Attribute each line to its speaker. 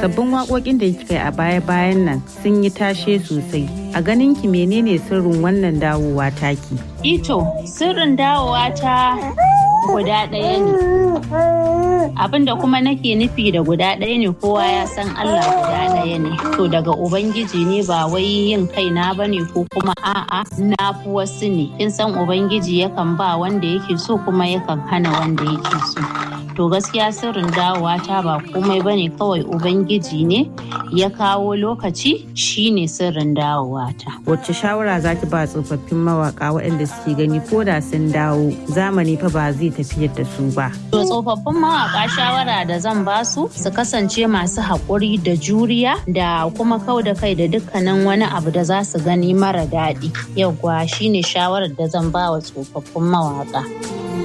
Speaker 1: sabbin waƙoƙin da kika yi a baya-bayan nan sun yi tashe sosai a ganin ki menene sirrin wannan dawowa taki
Speaker 2: ito sirrin dawowa ta guda ɗaya ne abinda kuma nake nufi da guda ɗaya ne kowa ya san Allah guda ɗaya ne to daga ubangiji ne ba wai yin kaina ba ne ko kuma a'a na fi wasu ne kin san ubangiji yakan ba wanda yake so kuma yakan hana wanda yake so to gaskiya sirrin dawowa ta ba komai ba ne kawai ubangiji ne ya kawo lokaci shine sirrin dawowa ta
Speaker 1: wacce shawara za ki ba tsofaffin mawaka waɗanda suke gani ko da sun dawo zamani fa ba zai tafiyar da su ba
Speaker 2: to tsofaffin mawaka shawara da zan ba su su kasance masu haƙuri da juriya da kuma kau da kai da dukkanin wani abu da za su gani mara daɗi yauwa shine shawarar da zan ba wa tsofaffin mawaka